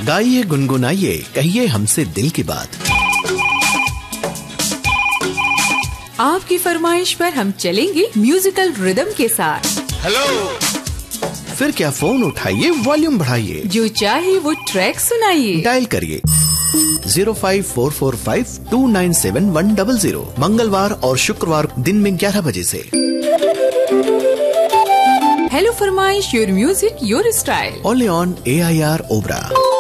गाइए गुनगुनाइए कहिए हमसे दिल की बात आपकी फरमाइश पर हम चलेंगे म्यूजिकल रिदम के साथ हेलो फिर क्या फोन उठाइए वॉल्यूम बढ़ाइए जो चाहे वो ट्रैक सुनाइए डायल करिए zero five four four five two nine seven one double zero मंगलवार और शुक्रवार दिन में ग्यारह बजे से हेलो फरमाइश your music your style only on A I R Obra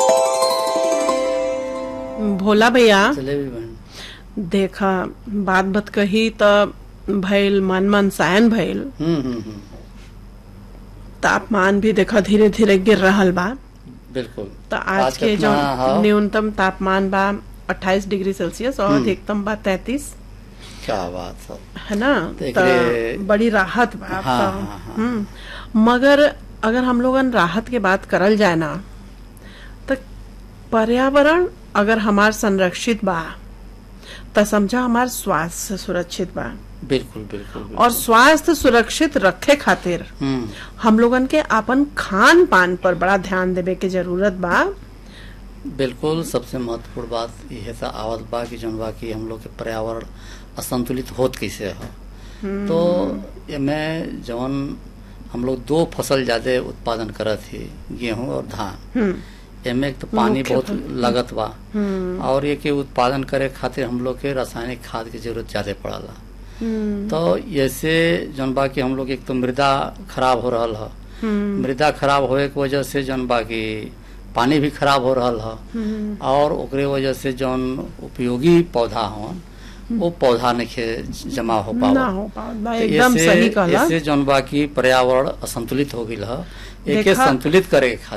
Bhola भैया जलेबी बहन देखा बात बत कही त भइल मन मन सायन भइल हम्म हम्म हम्म तापमान भी देखा धीरे धीरे गिर रहल बा बिल्कुल तो आज के जो कितना है? न्यूनतम तापमान बा 28 डिग्री सेल्सियस और अधिकतम बा 33 क्या बात है है ना देख तो रहे- बड़ी राहत बा हाँ, तो, हाँ, हाँ। हम्म, मगर अगर हम लोगन राहत के बात करल जाए ना तो पर्यावरण अगर हमार संरक्षित बा तो समझा हमार स्वास्थ्य सुरक्षित बा बिल्कुल बिल्कुल बिल्कुल। और स्वास्थ्य सुरक्षित रखे खातिर हम्म हम लोगन के अपन खान पान पर बड़ा ध्यान देवे के जरूरत बा बिल्कुल सबसे महत्वपूर्ण बात यह सा आवत बा कि जौन बा कि हम लोग के पर्यावरण असंतुलित होत कैसे है तो एमे जौन हम लोग दो फसल ज्यादा उत्पादन करत ही गेहूं और धान हम्म एमे एक तो पानी मुख्य बहुत फल। लगत बा और ये के उत्पादन करे खातिर हम लोग के रासायनिक खाद की जरूरत ज्यादा पड़ला हम्म तो ऐसे जौन बा कि हम लोग एक तो मृदा खराब हो रहल है हम्म मृदा खराब होए के वजह से जौन बा कि पानी भी खराब हो रहल है हम्म और ओकरे वजह से जौन उपयोगी पौधा हवन वो पौधा नहीं जमा हो ना पावा हो पा तो एकदम ऐसे- सही कहला ऐसे जौन बा कि पर्यावरण असंतुलित हो गई है एके देखा- संतुलित करे के खातिर